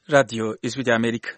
radiyo ijwi rya amerika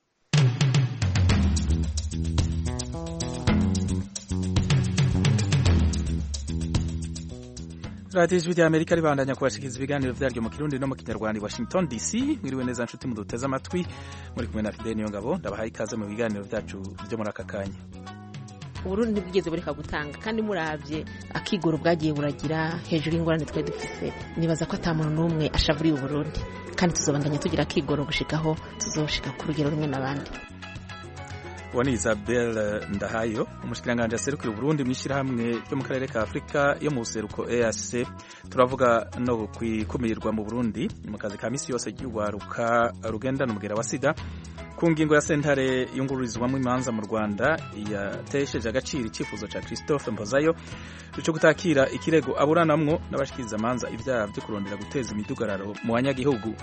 radiyo ijwi rya amerika ribandanya kubashikiriza ibiganiro vyaryo mu kirundi no mu kinyarwanda i washington dc mwiriwe neza nshuti muduteze amatwi muri kumwe na fideni niyo ngabo ndabahaye ikaze mu biganiro vyacu vyo muri aka kanya uburundi ntibwigeze bureka gutanga kandi muravye akigoro bwagiye buragira hejuru y'ingorane twari dufise nibaza ko ata muntu n'umwe ashavuriye uburundi kandi tuzobandanya tugira akigoro gushikaho tuzoshika ku rugero rumwe n'abandi uwo ni isabel ndahayo umushikiranganji aserukira uburundi mu ishyirahamwe ryo mu karere ka afurika yo mu buseruko eac turavuga no kwikumirirwa mu burundi mu kazi ka misi yose ry'urwaruka rugendana umugera wa sida ku ngingo ya sentare yungururizwamo imanza mu rwanda yatesheje agaciro icyifuzo cya christophe mpozayo cyo gutakira ikirego aburanamwo n'abashikiriza amanza ibyaha byo kurondera guteza imidugararo mu banyagihugu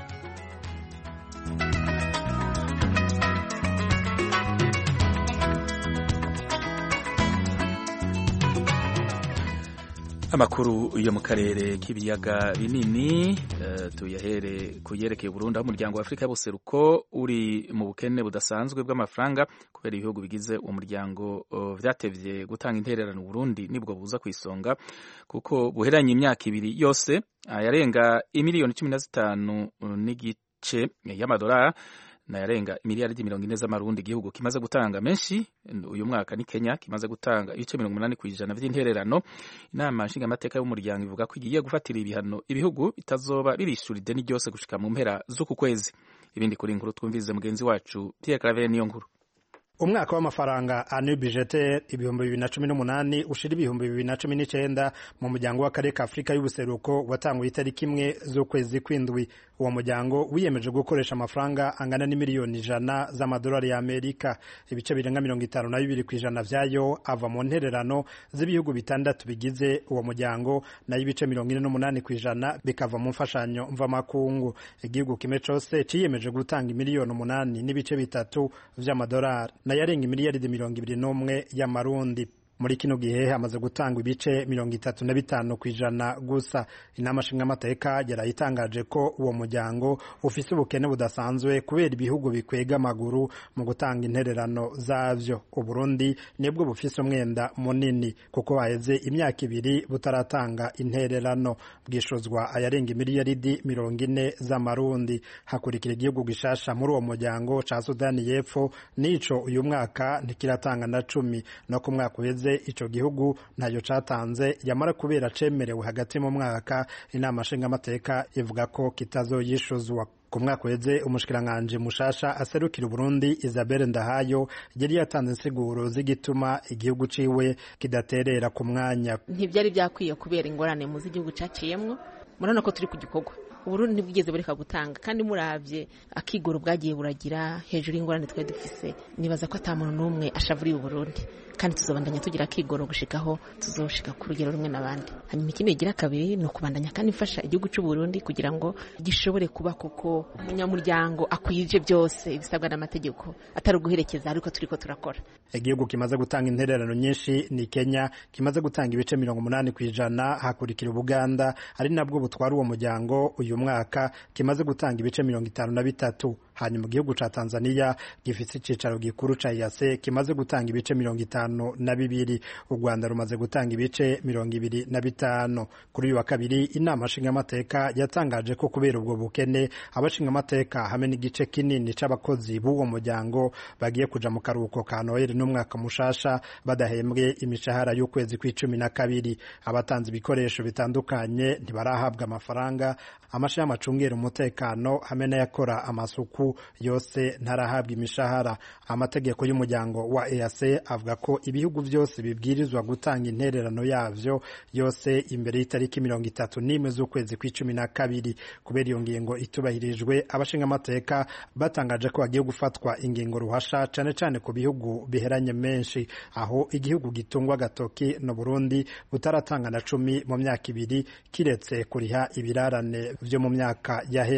amakuru yo mu karere k'ibiyaga binini uh, tuyahere ku yerekeye Burundi aho umuryango wa Afurika y'ubuseruko uri mu bukene budasanzwe bw'amafaranga kubera ibihugu bigize uwo muryango uh, vyatevye gutanga intererano Burundi nibwo buza ku isonga kuko buheranye imyaka ibiri yose ayarenga imiliyoni cumi na zitanu n'igice y'amadolari nayarenga miliyaridi mirongo ine z'amarundi igihugu kimaze gutanga menshi uyu mwaka ni Kenya kimaze gutanga ibice mirongo umunani ku ijana vy'intererano inama nshingamateka y'umuryango ivuga ko igiye gufatira ibihano ibihugu bitazoba birishura ideni ryose gushika mu mpera z'uku kwezi ibindi kuri inkuru twumvirize mugenzi wacu Pierre Claver niyo nkuru umwaka w'amafaranga ane budgete ibihumbi bibiri na cumi n'umunani ushira ibihumbi bibiri na cumi n'icenda mu muryango w'akarere ka afurika y'ubuseruko watanguye itariki imwe z'ukwezi kw'indwi uwo muryango wiyemeje gukoresha amafaranga angana n'imiliyoni ijana z'amadolari y'amerika ibice birenga mirongo itanu na bibiri ku ijana vyayo ava mu ntererano z'ibihugu bitandatu bigize uwo muryango nayo ibice mirongo ine n'umunani ku ijana bikava mu mfashanyo mvamakungu igihugu kimwe cose ciyemeje gutanga imiliyoni umunani n'ibice bitatu vy'amadolari nayo arenga imiliyaridi mirongo ibiri n'umwe y'amarundi muri kino gihe hamaze gutangwa ibice mirongo itatu na bitanu ku ijana gusa inama nshingamateka yarayitangaje ko uwo muryango ufise ubukene budasanzwe kubera ibihugu bikwega amaguru mu gutanga intererano zavyo uburundi nibwo bufise umwenda munini kuko haheze imyaka ibiri butaratanga intererano bwishuzwa ayarenga imiliyaridi mirongo ine z'amarundi hakurikira igihugu gishasha muri uwo muryango ca sudani y'epfo n'ico uyu mwaka ntikiratanga na cumi no ku mwaka uheze ico gihugu ntayo catanze yamara kubera cemerewe hagati mu mwaka inama nshingamateka ivuga ko kitazoyishuzwa ku mwaka uheze umushikiranganji mushasha aserukira Burundi Isabelle Ndahayo yari yatanze insiguro z'igituma igihugu ciwe kidaterera ku mwanya ntivyari vyakwiye kubera ingorane mu z'igihugu caciyemwo murabona ko turi ku gikorwa uburundi ntibwigeze bureka gutanga kandi muravye akigoro bwagiye buragira hejuru y'ingorane twari dufise nibaza ko ata muntu n'umwe ashavuriye uburundi kandi tuzobandanya tugira akigoro gushikaho tuzoshika ku rugero rumwe n'abandi hanyuma ikindi igira kabiri ni ukubandanya kandi mfasha igihugu c'uburundi kugira ngo gishobore kuba kuko umunyamuryango akwije byose ibisabwa n'amategeko atari uguherekeza ariko turiko turakora igihugu kimaze gutanga intererano nyinshi ni kenya kimaze gutanga ibice mirongo umunani ku ijana hakurikira ubuganda ari nabwo butwara uwo muryango uyu mwaka kimaze gutanga ibice mirongo itanu na bitatu hanyuma igihugu ca tanzania gifise icicaro gikuru ca yase kimaze gutanga ibice mirongo itanu na bibiri u rwanda rumaze gutanga ibice mirongo ibiri na bitanu kuri uyu wa kabiri inama nshingamateka yatangaje ko kubera ubwo bukene abashingamateka hamwe n'igice kinini c'abakozi b'uwo muryango bagiye kuja mu karuhuko ka noheli n'umwaka mushasha badahembwe imishahara y'ukwezi kw'icumi na kabiri abatanze ibikoresho bitandukanye ntibarahabwa amafaranga amashirahamwe acungera umutekano hamwe n'ayakora amasuku yose ntarahabwa imishahara amategeko y'umuryango wa EAC avuga ko ibihugu byose bibwirizwa gutanga intererano yavyo yose imbere y'itariki mirongo itatu n'imwe z'ukwezi kw'icumi na kabiri kubera iyo ngingo itubahirijwe abashinga amateka batangaje ko hagiye gufatwa ingingo ruhasha cane cane ku bihugu biheranye menshi aho igihugu gitungwa agatoki no Burundi butaratanga na cumi mu myaka ibiri kiretse kuriha ibirarane vyo mu myaka yahera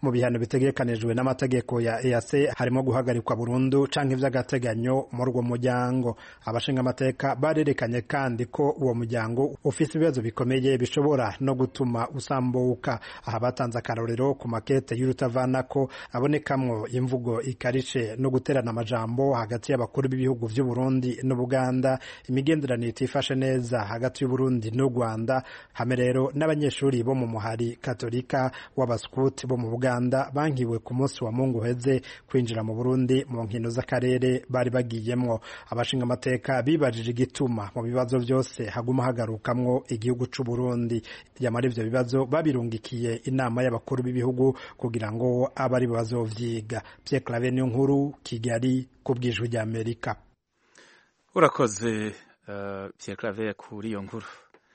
mu bihano bitegekanijwe n'amategeko ya EAC harimo guhagarikwa burundu canke ivy'agateganyo muri uwo muryango abashinga amateka barerekanye kandi ko uwo muryango ufise ibibazo bikomeye bishobora no gutuma usambuka aha batanze akarorero ku makete y'urutavanako abonekamwo imvugo ikarishe no guterana amajambo hagati y'abakuru b'ibihugu vy'u Burundi n'Ubuganda imigenderanire itifashe neza hagati y'u Burundi n'u Rwanda hamwe rero n'abanyeshuri bo mu muhari katolika w'abaskuti bo mu Buganda bankiwe ku munsi wa Mungu heze kwinjira mu Burundi mu nkino z'akarere bari bagiyemwo abashinga amateka bibajije igituma mu bibazo byose haguma hagarukamwo igihugu c'u Burundi yamara ivyo bibazo babirungikiye inama y'abakuru b'ibihugu kugira ngo abe ari bazovyiga Pierre Claver niyo nkuru Kigali ku bwijwi rya Amerika urakoze uh, Pierre Claver kuri iyo nkuru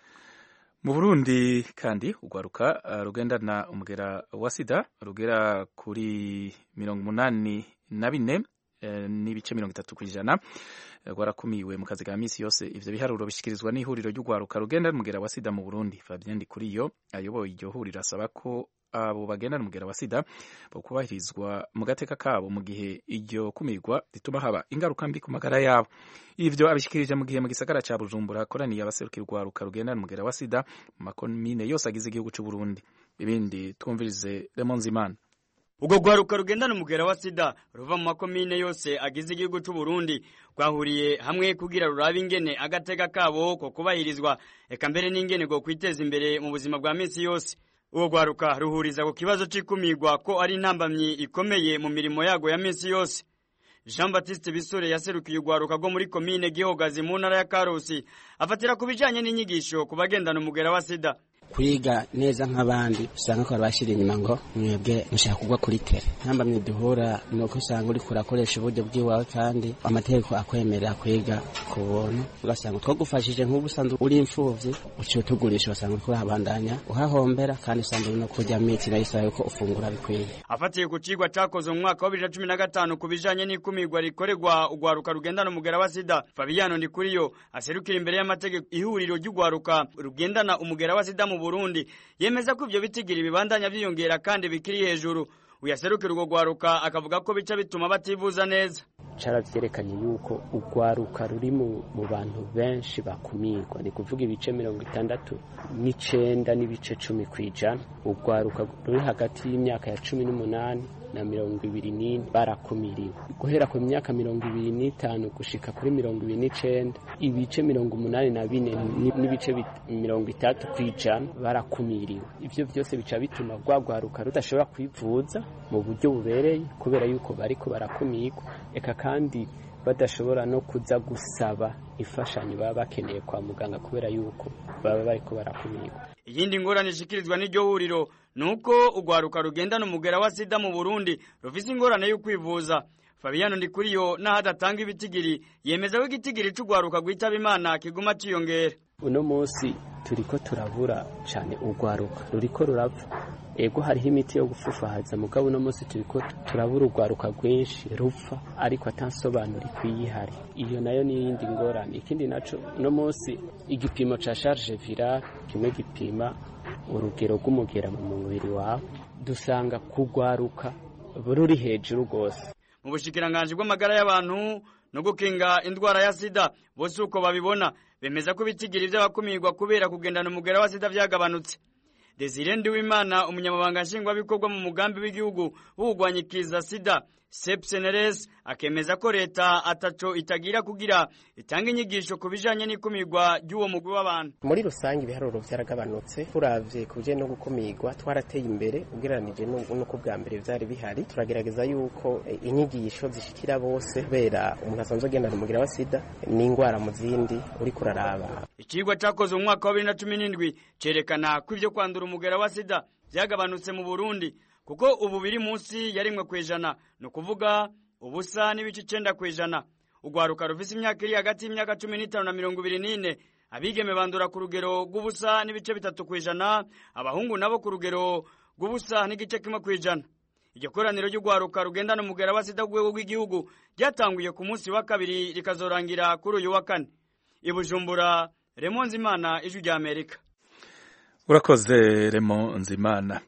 mu Burundi kandi ugwaruka uh, rugendana umugera wa sida rugera kuri mirongo umunani na bine uh, n'ibice mirongo itatu ku ijana rwarakumiwe mu kazi ka misi yose ivyo biharuro bishikirizwa n'ihuriro ry'ugwaruka rugenda n'umugera wa sida mu Burundi Fabien Ndikuriyo ayoboye iryo huriro asaba ko abo bagendana umugera wa sida bokubahirizwa mu gateka kabo mu gihe iryo kumirwa rituma haba ingaruka mbi ku magara yabo ivyo abishikirije mu gihe mu gisagara ca Bujumbura hakoraniye abaserukira urwaruka rugendana umugera wa sida mu makomine yose agize igihugu c'u Burundi ibindi twumvirize Raymond Zimana ubwo rwaruka rugendana umugera wa sida ruva mu makomine yose agize igihugu c'u Burundi rwahuriye hamwe kugira rurabe ingene agateka kabo ko kubahirizwa eka mbere n'ingene go kwiteza imbere mu buzima bwa misi yose uwo rwaruka ruhuriza ku kibazo c'ikumirwa ko ari intambamyi ikomeye mu mirimo yago ya misi yose Jean Baptiste Bisore yaserukiye urwaruka rwo muri komine Gihogazi mu ntara ya Karusi afatira ku bijanye n'inyigisho ku bagendana umugera wa sida kwiga neza nk'abandi usanga ko bashira inyuma ngo mwebwe mushaka kugwa kuri tere ntambamye duhura ni uko usanga uri kurakoresha uburyo bw'iwawe kandi amategeko akwemerera kwiga ku buntu ugasanga twagufashije nk'ubu usanzwe uri imfuvyi uciye utugurisha ugasanga uriko urahabandanya uhahombera kandi usanga uri no kurya miti nayo isaba yuko ufungura bikwiye afatiye ku cigwa cakozwe mu mwaka wa bibiri na cumi na gatanu ku bijanye n'ikumirwa rikorerwa urwaruka rugendana umugera wa sida Fabiano Ndikuriyo aserukira imbere y'amategeko ihuriro ry'urwaruka rugendana umugera wa sida mu Burundi yemeza ko ivyo bitigiri bibandanya vyiyongera kandi bikiri hejuru uyaserukira urwo rwaruka akavuga ko bica bituma bativuza neza caravyerekanye yuko urwaruka ruri mu bantu benshi bakumirwa ni kuvuga ibice mirongo itandatu n'icenda n'ibice cumi kw'ijana urwaruka ruri hagati y'imyaka ya cumi n'umunani na mirongo ibiri n'ine barakumiriwe guhera ku myaka mirongo ibiri n'itanu gushika kuri mirongo ibiri n'icenda ibice mirongo umunani na bine n'ibice mirongo itatu kw'ijana barakumiriwe ivyo vyose bica bituma rwagwaruka rudashobora kwivuza mu buryo bubereye kubera yuko bariko barakumirwa eka kandi badashobora no kuza gusaba imfashanyo baba bakeneye kwa muganga kubera yuko baba bariko barakumirwa iyindi ngorane ishikirizwa n'iryo huriro nuko urwaruka rugendana umugera wa sida mu Burundi rufise ingorane yo kwivuza Fabiano Ndikuriyo naho adatanga ibitigiri yemeza ko igitigiri c'urwaruka rwitaba Imana kiguma ciyongera uno munsi turiko turabura cane urwaruka ruriko rurapfa ego hariho imiti yo gufufahaza mugabo uno munsi turiko turabura urwaruka rwinshi rupfa ariko atansobanura ikwiye ihari iyo nayo ni iyindi ngorane ikindi naco uno munsi igipimo ca charge virale kimwe gipima urugero rw'umugera mu mubiri wawe dusanga kugwaruka ruri hejuru rwose mu bushikiranganji bw'amagara y'abantu no gukinga indwara ya sida bose uko babibona bemeza ko ibitigiri vy'abakumirwa kubera kugendana umugera wa sida vyagabanutse Desire Ndiwimana umunyamabanga nshingwabikorwa mu mugambi w'igihugu w'ugwanyikiza sida sepseneres akemeza ko leta ataco itagira kugira itanga inyigisho ku bijanye n'ikumirwa ry'uwo mugwi w'abantu muri rusange ibiharuro vyaragabanutse turavye ku bijanye no gukumirwa twarateye imbere ugereranije n'uko bwa mbere vyari bihari turagerageza yuko inyigisho zishikira bose kubera umuntu asanzwe agendana umugira wa sida n'ingwara mu zindi uriko uraraba ikigwa cakozwe mu mwaka wa bibiri na cumi n'indwi cerekana ko ivyo kwandura umugera wa sida vyagabanutse mu burundi kuko ubu biri munsi ya rimwe kw'ijana ni ukuvuga ubusa n'ibice icenda kw'ijana urwaruka rufise imyaka iri hagati y'imyaka cumi n'itanu na mirongo ibiri n'ine abigeme bandura ku rugero rw'ubusa n'ibice bitatu kw'ijana abahungu nabo ku rugero rw'ubusa n'igice kimwe kw'ijana iryo koraniro ry'urwaruka rugendana umugera wa sida ku rwego rw'igihugu ryatanguye ku munsi wa kabiri rikazorangira kuri uyu wa kane i bujumbura remo nzimana ijwi rya amerika urakoze remo nzimana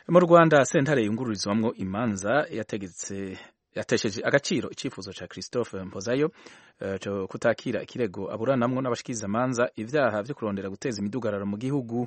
mu rwanda sentare yungururizwamwo imanza yategetse yatesheje agaciro icyifuzo cya christophe mpozayo uh, cyo kutakira ikirego aburanamwo n'abashikirizamanza ivyaha vyo kurondera guteza imidugararo mu gihugu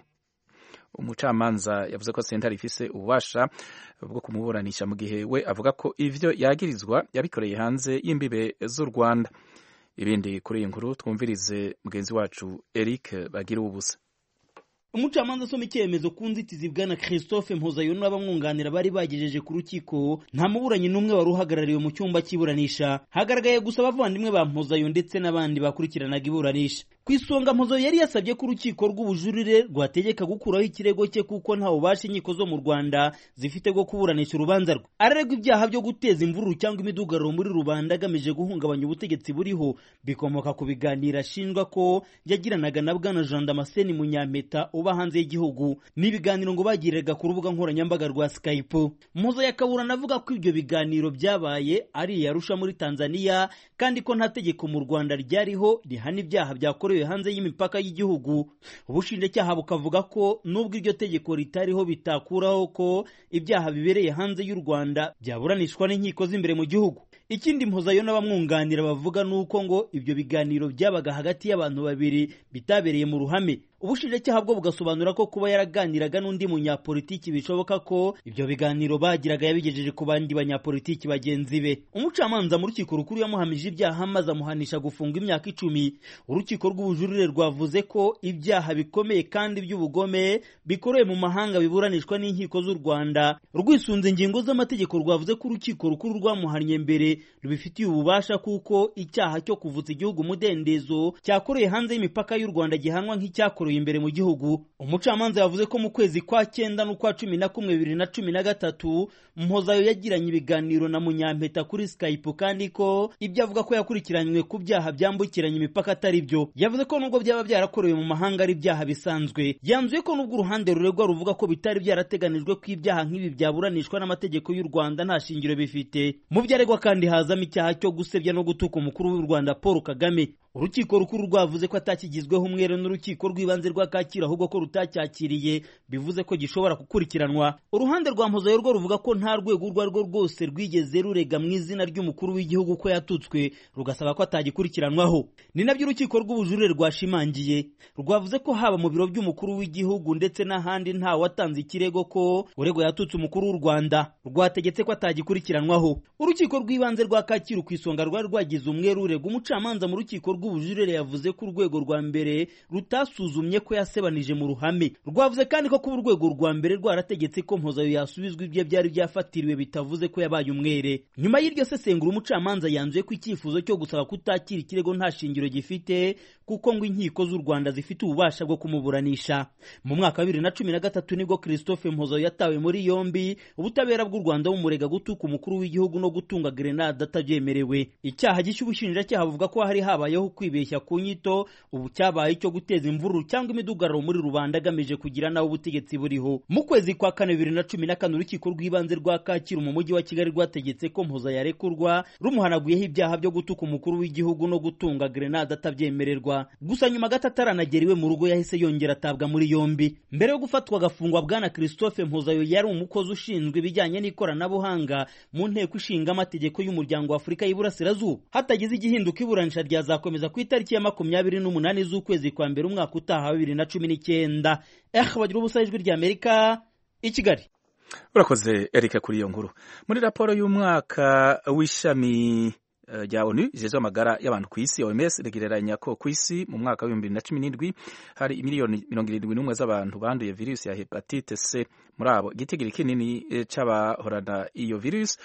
umucamanza yavuze ko sentare ifise ububasha bwo kumuburanisha mu gihe we avuga ko ivyo yagirizwa yabikoreye hanze y'imbibe z'u rwanda ibindi kuri iyi nkuru twumvirize mugenzi wacu eric bagira ubusa umucamanza asoma icyemezo ku nzitizi bwana christophe mpozayo n'abamwunganira bari bagejeje ku rukiko nta muburanyi n'umwe wari uhagarariwe mu cyumba cy'iburanisha hagaragaye gusa abavandimwe ba mpozayo ndetse n'abandi bakurikiranaga iburanisha ku isonga mpozayo yari yasabye ko urukiko rw'ubujurire rwategeka gukuraho ikirego cye kuko nta bubasha inkiko zo mu rwanda zifite bwo kuburanisha urubanza rwe araregwa ibyaha byo guteza imvururu cyangwa imidugararo muri rubanda agamije guhungabanya ubutegetsi buriho bikomoka ku biganiro ashinjwa ko yagiranaga na bwana jean damascene munyampeta uba hanze y'igihugu n'ibiganiro ngo bagiriraga ku rubuga nkoranyambaga rwa skype mpozayo akaburana avuga ko ibyo biganiro byabaye ari iyarusha muri tanzania kandi ko nta tegeko mu rwanda ryariho rihana ibyaha byakorewe hanze y'imipaka y'igihugu ubushinjacyaha bukavuga ko nubwo iryo tegeko ritariho bitakuraho ko ibyaha bibereye hanze y'u rwanda byaburanishwa n'inkiko z'imbere mu gihugu ikindi mpozayo n'abamwunganira bavuga ni uko ngo ibyo biganiro byabaga hagati y'abantu babiri bitabereye mu ruhame ubushinjacyaha bwo bugasobanura ko kuba yaraganiraga n'undi munyapolitiki bishoboka ko ibyo biganiro bagiraga yabigejeje ku bandi banyapolitiki bagenzi be umucamanza mu rukiko rukuru yamuhamije ibyaha maze amuhanisha gufunga imyaka icumi urukiko rw'ubujurire rwavuze ko ibyaha bikomeye kandi by'ubugome bikorewe mu mahanga biburanishwa n'inkiko z'u rwanda rwisunze ingingo z'amategeko rwavuze ko urukiko rukuru rwamuhannye mbere rubifitiye ububasha kuko icyaha cyo kuvutsa igihugu umudendezo cyakoreye hanze y'imipaka y'u rwanda gihanwa nk'icyakorewe imbere mu gihugu umucamanza yavuze ko mu kwezi kwa cyenda n'ukwa cumi na kumwe bibiri na cumi na gatatu mpozayo yagiranye ibiganiro na munyampeta kuri skype kandi ko ibyo avuga ko yakurikiranywe ku byaha byambukiranya imipaka atari byo yavuze ko nubwo byaba byarakorewe mu mahanga ari ibyaha bisanzwe yanzuye ko nubwo uruhande ruregwa ruvuga ko bitari byarateganijwe ko ibyaha nk'ibi byaburanishwa n'amategeko y'u rwanda nta shingiro bifite mu byo aregwa kandi hazamo icyaha cyo gusebya no gutuka umukuru w'u rwanda paul kagame urukiko rukuru rwavuze ko atakigizweho umwere n'urukiko rw'ibanze rwa kacyiru ahubwo ko rutacyakiriye bivuze ko gishobora gukurikiranwa uruhande rwa mpozayo rwo ruvuga ko nta rwego urwo ari rwo rwose rwigeze rurega mu izina ry'umukuru w'igihugu ko yatutswe rugasaba ko atagikurikiranwaho ni nabyo urukiko rw'ubujurire rwashimangiye rwavuze ko haba mu biro by'umukuru w'igihugu ndetse n'ahandi nta watanze ikirego ko uregwa yatutse umukuru w'u rwanda rwategetse ko atagikurikiranwaho urukiko rw'ibanze rwa kacyiru ku isonga rwari rwagize umwere urega umucamanza mu rukiko rw'ubujurire yavuze ko urwego rwa mbere rutasuzumye ko yasebanije mu ruhame rwavuze kandi ko kuba urwego rwa mbere rwarategetse ko mpozayo yasubizwa ibyo byari byafatiriwe bitavuze ko yabaye umwere nyuma y'iryo sesengura umucamanza yanzuye ko icyifuzo cyo gusaba kutakira ikirego nta shingiro gifite kuko ngo inkiko z'u rwanda zifite ububasha bwo kumuburanisha mu mwaka wa bibiri na cumi na gatatu nibwo christophe mpozayo yatawe muri yombi ubutabera bw'u rwanda bumurega gutuka umukuru w'igihugu no gutunga grenade atabyemerewe icyaha gishya ubushinjacyaha buvuga ko hari habayeho kwibeshya ku nyito ubu cyabaye icyo guteza imvururu cyangwa imidugararo muri rubanda agamije kugira nawe ubutegetsi buriho mu kwezi kwa kane bibiri na cumi na kane urukiko rw'ibanze rwa kacyiru mu mujyi wa kigali rwategetse ko mpuza yarekurwa rumuhanaguyeho ibyaha byo gutuka umukuru w'igihugu no gutunga grenade atabyemererwa gusa nyuma gato ataranagera iwe mu rugo yahise yongera atabwa muri yombi mbere yo gufatwa agafungwa bwana christophe mpuzayo yari umukozi ushinzwe ibijyanye n'ikoranabuhanga mu nteko ishinga amategeko y'umuryango wa afurika y'iburasirazuba hatagize igihinduka iburanisha ryazakomeza ku itariki ya makumyabiri n'umunani z'ukwezi kwa mbere umwaka utaha bibiri na cumi n'icyenda eh bagira ubusa ijwi ry'amerika i kigali urakoze erika kuri iyo nkuru muri raporo y'umwaka w'ishami rya onu rijejwe amagara y'abantu ku isi oms rigereranya ko ku isi mu mwaka w'ibihumbi bibiri na cumi n'indwi hari miliyoni mirongo irindwi n'umwe z'abantu banduye virusi ya hepatite c muri abo igitigiri kinini c'abahorana iyo virusi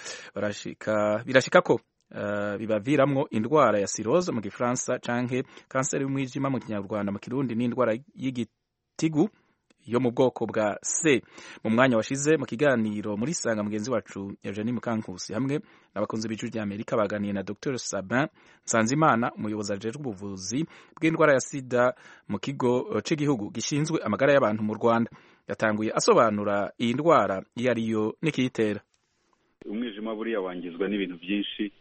birashika ko Uh, bibaviramwo indwara ya cirrhose mu gifaransa canke kanseri y'umwijima mu kinyarwanda mu kirundi n'indwara y'igitigu yo mu bwoko bwa C mu mwanya washize mu kiganiro muri sanga mugenzi wacu Eugenie Mukankusi hamwe n'abakunzi b'ijwi rya Amerika baganiye na Dr Sabin Nsanzimana umuyobozi ajejwe ubuvuzi bw'indwara ya sida mu kigo c'igihugu gishinzwe amagara y'abantu mu Rwanda yatanguye asobanura iyi ndwara iyo ariyo n'ikiyitera umwijima buriya wangizwa n'ibintu byinshi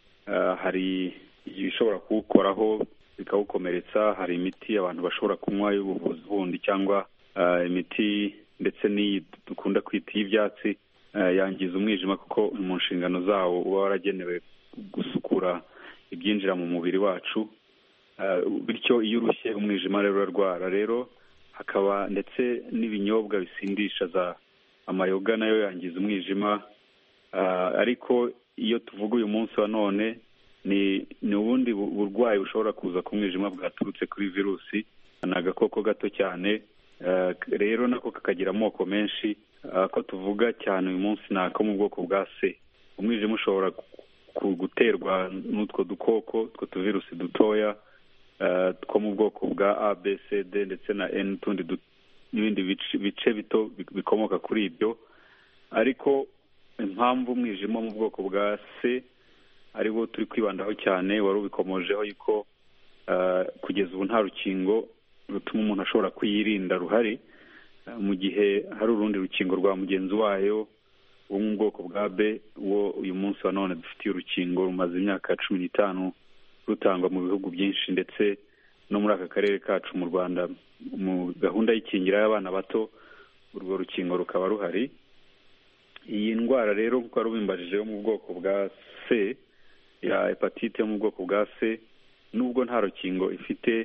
hari ibishobora kuwukoraho bikawukomeretsa hari imiti abantu bashobora kunywa y'ubuvuzi bundi cyangwa imiti ndetse n'iyi dukunda kwita iy'ibyatsi yangiza umwijima kuko mu nshingano zawo uba waragenewe gusukura ibyinjira mu mubiri wacu bityo iyo urushye umwijima rero urarwara rero hakaba ndetse n'ibinyobwa bisindisha za amayoga nayo yangiza umwijima ariko iyo tuvuga uyu munsi wa none ni ni ubundi burwayi bushobora kuza ku mwijima bwaturutse kuri virusi ni agakoko gato cyane rero nako kakagira amoko menshi ko tuvuga cyane uyu munsi ni ako mu bwoko bwa se umwijima ushobora guterwa n'utwo dukoko utwo tuvirusi dutoya two mu bwoko bwa a b c d ndetse na n n'utundi n'ibindi bice bito bikomoka kuri ibyo ariko impamvu umwijima mu bwoko bwa c ariwo turi kwibandaho cyane wari ubikomojeho yuko kugeza ubu nta rukingo rutuma umuntu ashobora kuyirinda ruhari mu gihe hari urundi rukingo rwa mugenzi wayo wo mu bwoko bwa b wo uyu munsi wa none dufitiye urukingo rumaze imyaka cumi n'itanu rutangwa mu bihugu byinshi ndetse no muri aka karere kacu mu rwanda mu gahunda y'ikingira y'abana bato urwo rukingo rukaba ruhari iyi ndwara rero nk'uko wari ubimbajije yo mu bwoko bwa c ya hepatite yo mu bwoko bwa c nubwo nta rukingo ifite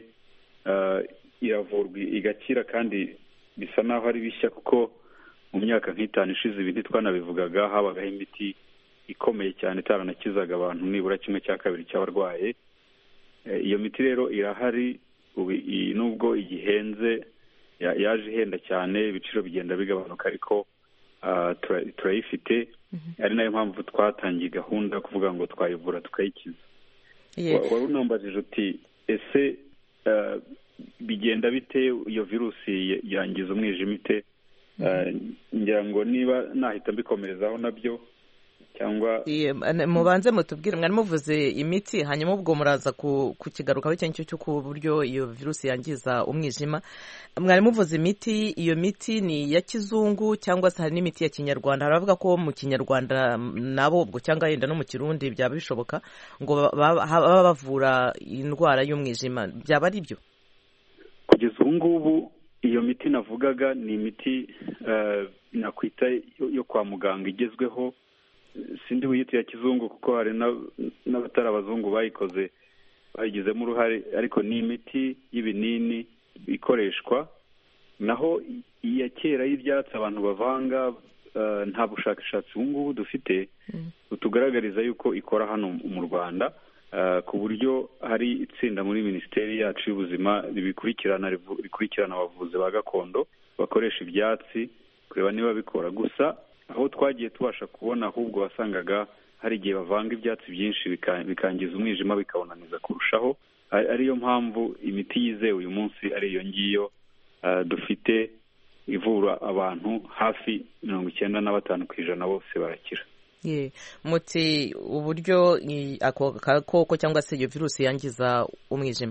iravurwa igakira kandi bisa naho ari bishya kuko mu myaka nk'itanu ishize ibi ntitwanabivugaga habagaho imiti ikomeye cyane itaranakizaga abantu nibura kimwe cya kabiri cy'abarwaye iyo miti rero irahari nubwo igihenze yaje ihenda cyane ibiciro bigenda bigabanuka ariko turayifite ari nayo mpamvu twatangiye gahunda kuvuga ngo twayivura tukayikiza wari unambajije uti ese bigenda bite iyo virusi yangiza umwijima ite ngira ngo niba nahita mbikomerezaho nabyo cyangwa mubanze mutubwire mwari muvuze imiti hanyuma ubwo muraza kukigarukaho icyo ngicyo cyo ku buryo iyo virusi yangiza umwijima mwari muvuze imiti iyo miti ni iya kizungu cyangwa se hari n'imiti ya kinyarwanda haravuga ko mu kinyarwanda nabo ubwo cyangwa yenda no mu kirundi byaba bishoboka ngo baba bavura indwara y'umwijima byaba ari byo kugeza ubu ngubu iyo miti navugaga ni imiti nakwita yo kwa muganga igezweho sindi wiyita ya kizungu kuko hari n'abatari abazungu bayikoze bayigizemo uruhare ariko ni imiti y'ibinini ikoreshwa naho iya kera y'ibyatsi abantu bavanga nta bushakashatsi ubu ngubu dufite butugaragariza yuko ikora hano mu rwanda ku buryo hari itsinda muri minisiteri yacu y'ubuzima ribikurikirana rikurikirana abavuzi ba gakondo bakoresha ibyatsi kureba niba bikora gusa aho twagiye tubasha kubona ahubwo wasangaga hari igihe bavanga ibyatsi byinshi bikangiza umwijima bikawunaniza kurushaho ariyo mpamvu imiti yizewe uyu munsi ari iyo ngiyo dufite ivura abantu hafi mirongo icyenda na batanu ku ijana bose barakira muti uburyo ako gakoko cyangwa se iyo virusi yangiza umwijima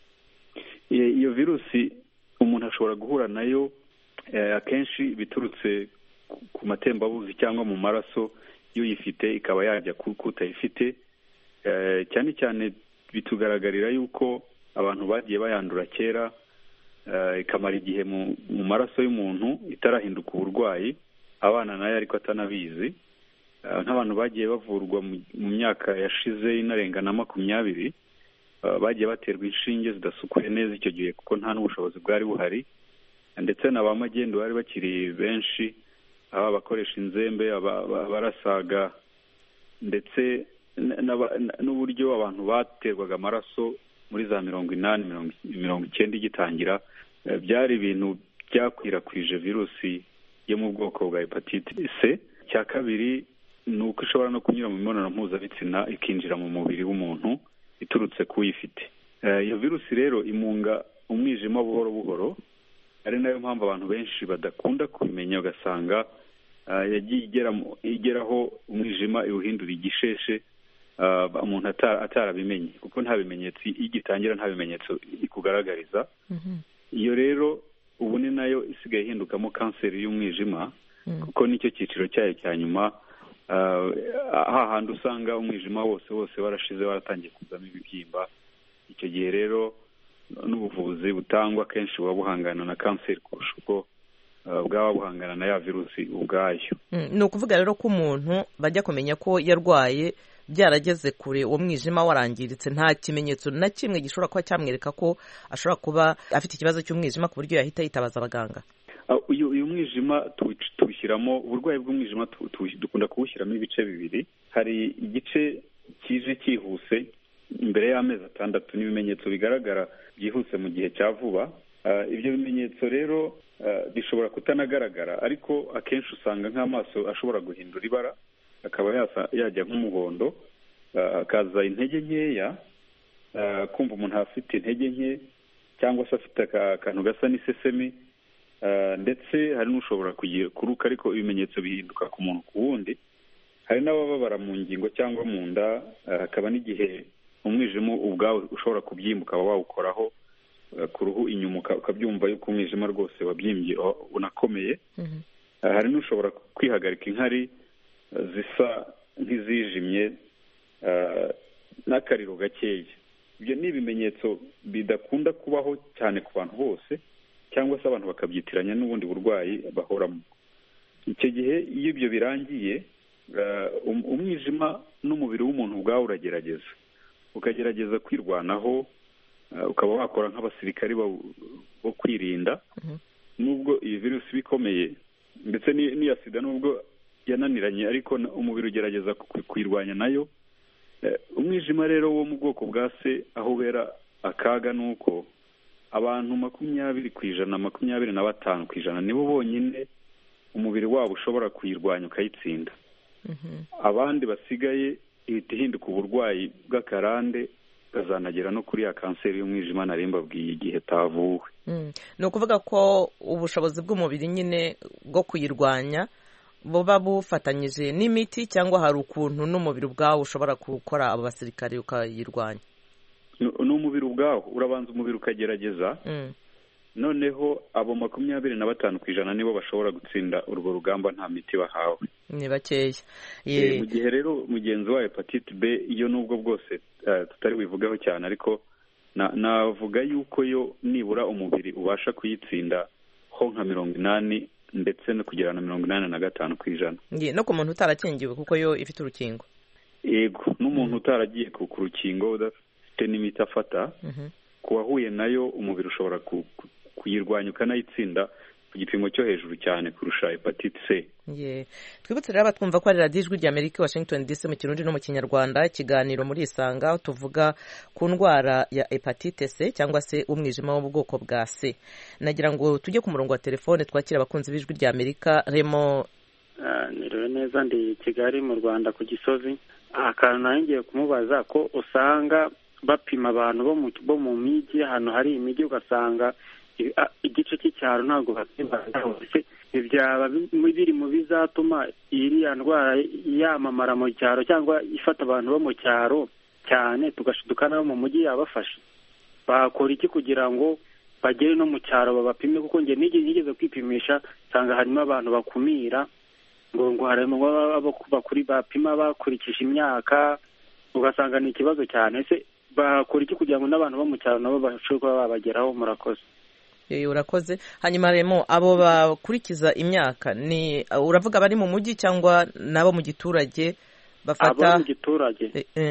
iyo virusi umuntu ashobora guhura nayo akenshi biturutse ku matembabuzi cyangwa mu maraso y'uyifite ikaba yajya ku utayifite cyane cyane bitugaragarira yuko abantu bagiye bayandura kera ikamara igihe mu maraso y'umuntu itarahinduka uburwayi abana nayo ariko atanabizi nk'abantu bagiye bavurwa mu myaka yashize inarenga na makumyabiri bagiye baterwa inshinge zidasukuye neza icyo gihe kuko nta n'ubushobozi bwari buhari ndetse na ba magendu bari bakiri benshi aba abakoresha inzembe abarasaga ndetse n'uburyo abantu baterwaga amaraso muri za mirongo inani mirongo icyenda igitangira byari ibintu byakwirakwije virusi yo mu bwoko bwa hepatite c cya kabiri ni uko ishobora no kunyura mu mibonano mpuzabitsina ikinjira mu mubiri w'umuntu iturutse ku uyifite iyo virusi rero imunga umwijima buhoro buhoro ari nayo mpamvu abantu benshi badakunda kubimenya ugasanga yagiye igeraho umwijima iwuhindura igisheshe umuntu atarabimenye kuko nta bimenyetso iyo igitangira nta bimenyetso ikugaragariza iyo rero ubu ni nayo isigaye ihindukamo kanseri y'umwijima kuko nicyo cyiciro cyayo cya nyuma hahandi usanga umwijima wose wose warashize waratangiye kuzamo ibibyimba icyo gihe rero n'ubuvuzi butangwa kenshi buba buhangana na kanseri kurusha uko bwaba buhangana na ya virusi ubwayo ni ukuvuga rero ko umuntu bajya kumenya ko yarwaye byarageze kure uwo mwijima warangiritse nta kimenyetso na kimwe gishobora kuba cyamwereka ko ashobora kuba afite ikibazo cy'umwijima ku buryo yahita yitabaza abaganga uyu mwijima tuwushyiramo uburwayi bw'umwijima dukunda kuwushyiramo ibice bibiri hari igice kije cyihuse imbere y'amezi atandatu n'ibimenyetso bigaragara byihuse mu gihe cya vuba ibyo bimenyetso rero bishobora kutanagaragara ariko akenshi usanga nk'amaso ashobora guhindura ibara akaba yajya nk'umuhondo akaza intege nkeya kumva umuntu afite intege nke cyangwa se afite akantu gasa n'isesemi ndetse hari n'ushobora kuruka ariko ibimenyetso bihinduka ku muntu ku wundi hari n'abababara mu ngingo cyangwa mu nda hakaba n'igihe umwijima ubwawe ushobora kubyimba ukaba wawukoraho ku ruhu inyuma ukabyumva yuko umwijima rwose wabyimbye unakomeye hari n'ushobora kwihagarika inkari zisa nk'izijimye n'akariro gakeya ibyo ni ibimenyetso bidakunda kubaho cyane ku bantu bose cyangwa se abantu bakabyitiranya n'ubundi burwayi bahoramo icyo gihe iyo ibyo birangiye umwijima n'umubiri w'umuntu ubwawe uragerageza ukagerageza kwirwanaho ukaba wakora nk'abasirikari bo kwirinda nubwo iyi virusi iba ikomeye ndetse n'iya sida nubwo yananiranye ariko umubiri ugerageza kuyirwanya nayo umwijima rero wo mu bwoko bwa se aho ubera akaga ni uko abantu makumyabiri ku ijana makumyabiri na batanu ku ijana nibo bonyine umubiri wabo ushobora kuyirwanya ukayitsinda abandi basigaye ihita ihinduka uburwayi bw'akarande ikazanagera no kuri ya kanseri y'umwijima nari mbabwiye igihe tavuwe ni ukuvuga ko ubushobozi bw'umubiri nyine bwo kuyirwanya buba bufatanyije n'imiti cyangwa hari ukuntu n'umubiri ubwawo ushobora gukora abo basirikare ukayirwanya ni umubiri ubwawo urabanza umubiri ukagerageza noneho abo makumyabiri na batanu ku ijana nibo bashobora gutsinda urwo rugamba nta miti bahawe ni bakeya mu gihe rero mugenzi wa hepatite b iyo nubwo bwose tutari buyivugeho cyane ariko navuga yuko yo nibura umubiri ubasha kuyitsinda ho nka mirongo inani ndetse no kugera na mirongo inani na gatanu ku ijana no ku muntu utarakingiwe kuko yo ifite urukingo yego n'umuntu utaragiye ku rukingo udafite n'imiti afata ku wahuye nayo umubiri ushobora kuyirwanya ukanayitsinda ku gipimo cyo hejuru cyane kurusha hepatite c twibutse rero abatwumva ko ari radiyo ijwi rya amerika washington dc mu kirundi no mu kinyarwanda ikiganiro muri isanga aho tuvuga ku ndwara ya hepatite c cyangwa se umwijima wo mu bwoko bwa c nagira ngo tujye ku murongo wa telefone twakira abakunzi b'ijwi rya amerika remo niriwe neza ndi kigali mu rwanda ku gisozi akantu nawe ngiye kumubaza ko usanga bapima abantu bo mu mijyi ahantu hari imijyi ugasanga igice cy'icyaro ntabwo bapima hose byaba biri mu bizatuma iriya ndwara yamamara mu cyaro cyangwa ifata abantu bo mu cyaro cyane tugashiduka nabo mu mujyi yabafasha bakora iki kugira ngo bagere no mu cyaro babapime kuko njye nigeze kwipimisha nsanga harimo abantu bakumira ngo ngo harimo bakuri bapima bakurikije imyaka ugasanga ni ikibazo cyane ese bakora iki kugira ngo n'abantu bo mu cyaro nabo bashobore kuba babageraho murakoze urakoze hanyuma remo abo bakurikiza imyaka ni uravuga abari mu mujyi cyangwa n'abo mu giturage bafata abo mu giturage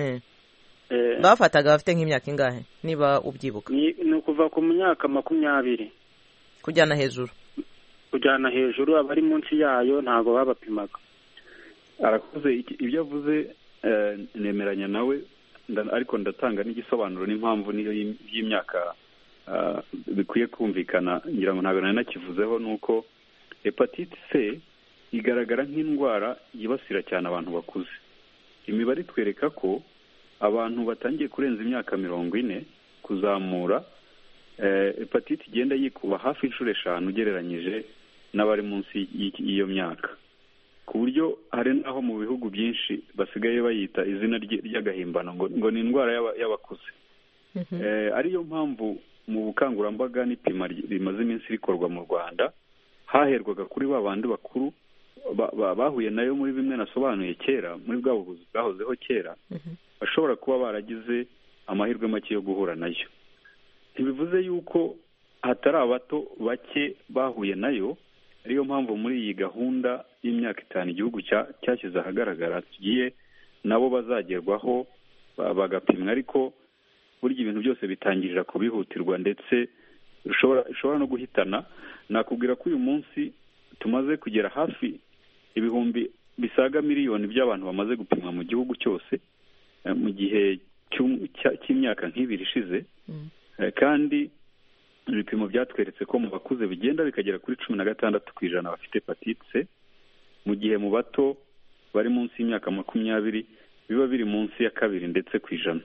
bafataga bafite nk'imyaka ingahe niba ubyibuka ni ukuva ku myaka makumyabiri kujyana hejuru kujyana hejuru abari munsi yayo ntabwo babapimaga arakoze ibyo avuze nemeranya nawe ariko ndatanga n'igisobanuro n'impamvu niyo y'imyaka bikwiye kumvikana ngira ngo ntabwo nari nakivuzeho ni uko hepatite c igaragara nk'indwara yibasira cyane abantu bakuze imibare itwereka ko abantu batangiye kurenza imyaka mirongo ine kuzamura hepatite igenda yikuba hafi inshuro eshanu ugereranyije n'abari munsi y'iyo myaka ku buryo hari n'aho mu bihugu byinshi basigaye bayita izina ry'agahimbano ngo ni indwara y'abakuze ariyo mpamvu mu bukangurambaga n'ipima rimaze iminsi rikorwa mu rwanda haherwaga kuri ba bandi bakuru bahuye nayo muri bimwe nasobanuye kera muri bwa buvuzi bwahozeho kera bashobora kuba baragize amahirwe make yo guhura nayo ntibivuze yuko hatari abato bake bahuye nayo ariyo mpamvu muri iyi gahunda y'imyaka itanu igihugu cyashyize ahagaragara tugiye nabo bazagerwaho bagapimwa ariko burya ibintu byose bitangirira ku bihutirwa ndetse bishobora no guhitana nakubwira ko uyu munsi tumaze kugera hafi ibihumbi bisaga miliyoni by'abantu bamaze gupimwa mu gihugu cyose mu gihe cy'imyaka nk'ibiri ishize kandi ibipimo byatweretse ko mu bakuze bigenda bikagera kuri cumi na gatandatu ku ijana bafite hepatite mu gihe mu bato bari munsi y'imyaka makumyabiri biba biri munsi ya kabiri ndetse ku ijana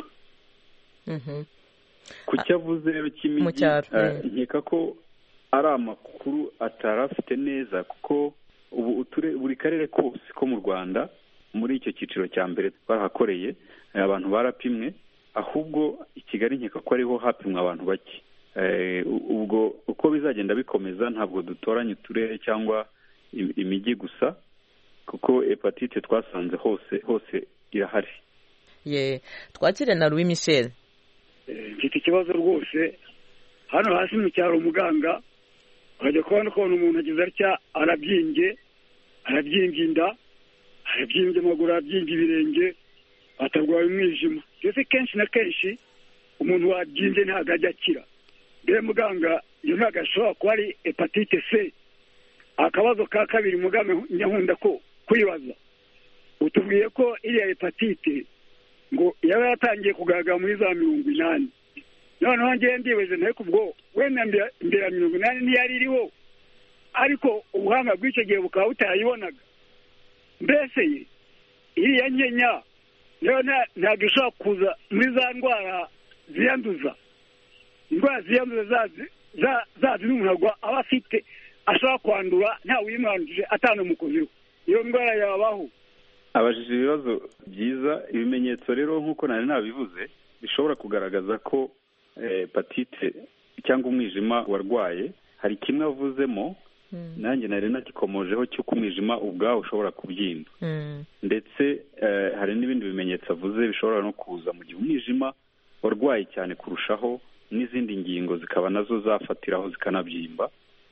ku cyo avuze rero cy'imijyi nkeka ko ari amakuru atari afite neza kuko ubu buri karere kose ko mu rwanda muri icyo cyiciro cya mbere barahakoreye abantu barapimwe ahubwo i kigali nkeka ko ariho hapimwa abantu bake ubwo uko bizagenda bikomeza ntabwo dutoranya uturere cyangwa imijyi gusa kuko hepatite twasanze hose hose irahari ye twakire na louis michel mfite ikibazo rwose hano hasi mu cyaro umuganga urajya kubona ukuntu umuntu agize atya arabyimbye arabyimbye inda arabyimbye amaguru arabyimbye ibirenge atarwaye umwijima ndetse kenshi na kenshi umuntu wabyimbye ntabwo ajya akira mbere muganga iyo ntabwo ashobora kuba ari hepatite c akabazo ka kabiri muganga nyakunda ko kwibaza utubwiye ko iriya hepatite ngo yaba yatangiye kugaragara muri za mirongo inani noneho ngewe ndibaze nteko ubwo wenda imbere ya mirongo inani ntiyari iriho ariko ubuhanga bw'icyo gihe bukaba butayibonaga mbese iriya nkenya nayo ntabwo ishobora kuza muri za ndwara ziyanduza indwara ziyanduza zazi n'umuntu aba afite ashobora kwandura ntawe uyimwanduje atanamukozeho iyo ndwara yabaho abajije ibibazo byiza ibimenyetso rero nk'uko nari nabivuze bishobora kugaragaza ko hepatite cyangwa umwijima warwaye hari kimwe avuzemo nanjye nari nagikomojeho cy'uko umwijima ubwawo ushobora kubyimba ndetse hari n'ibindi bimenyetso avuze bishobora no kuza mu gihe umwijima warwaye cyane kurushaho n'izindi ngingo zikaba nazo zafatiraho zikanabyimba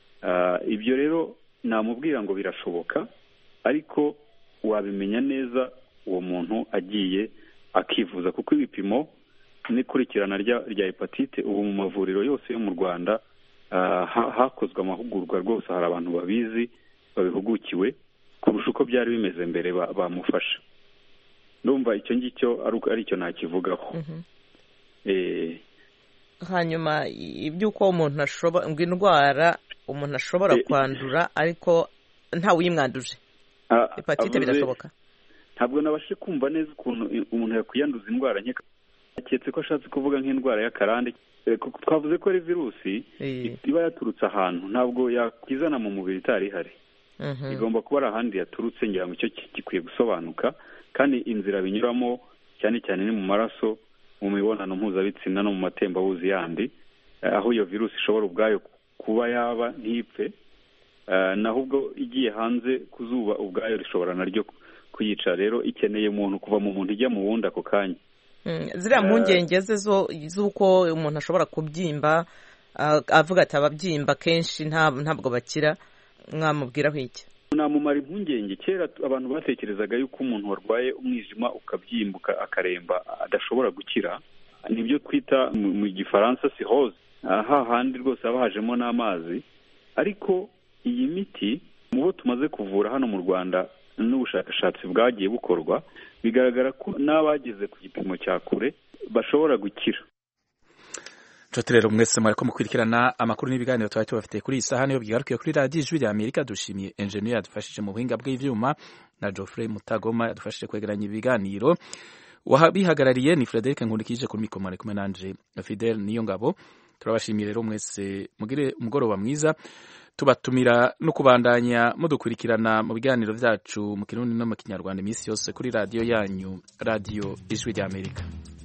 ibyo rero namubwira ngo birashoboka ariko wabimenya neza uwo muntu agiye akivuza kuko ibipimo n'ikurikirana rya hepatite ubu mu mavuriro yose yo mu rwanda hakozwe amahugurwa rwose hari abantu babizi babihugukiwe kurusha uko byari bimeze mbere bamufasha ndumva icyo ngicyo ari cyo nakivugaho hanyuma iby'uko umuntu ashobora ngo indwara umuntu ashobora kwandura ariko ntawe uyimwanduje hepatite birashoboka ntabwo nabashe kumva neza ukuntu umuntu yakwiyanduza indwara nkeka aketse ko ashatse kuvuga nk'indwara y'akarande twavuze ko ari virusi iba yaturutse ahantu ntabwo yakwizana mu mubiri itari ihari igomba kuba ari ahandi yaturutse ngira ngo icyo gikwiye gusobanuka kandi inzira binyuramo cyane cyane ni mu maraso mu mibonano mpuzabitsina no mu matembabuzi yandi aho iyo virusi ishobora ubwayo kuba yaba ntipfe naho ubwo igiye hanze ku zuba ubwayo rishobora naryo kuyica rero ikeneye umuntu kuva mu muntu ijya mu wundi ako kanya ziriya mpungenge ze z'uko umuntu ashobora kubyimba avuga ati ababyimba kenshi ntabwo bakira mwamubwiraho iki namumara impungenge kera abantu batekerezaga yuko umuntu warwaye umwijima ukabyimbuka akaremba adashobora gukira nibyo twita mu gifaransa sihoze hahandi rwose haba hajemo n'amazi ariko iyi miti mu bo tumaze kuvura hano mu rwanda n'ubushakashatsi bwagiye bukorwa bigaragara ko n'abageze ku gipimo cya kure bashobora gukira nshuti rero mwese mwariko mukurikirana amakuru n'ibiganiro twari tubafitiye kuri iyi saha niyo bwigarukiye kuri radiyo ijwi rya amerika dushimiye enjeniyeri yadufashije mu buhinga bw'ivyuma na geoffrey mutagoma yadufashije kwegeranya ibiganiro wabihagarariye ni frederic nkundikije kuri mikoro mwari kumwe nanje fidel niyo ngabo turabashimiye rero mwese mugire umugoroba mwiza tubatumira no kubandanya mudukurikirana mu biganiro byacu mu kirundi no mu kinyarwanda iminsi yose kuri radiyo yanyu radiyo ijwi rya amerika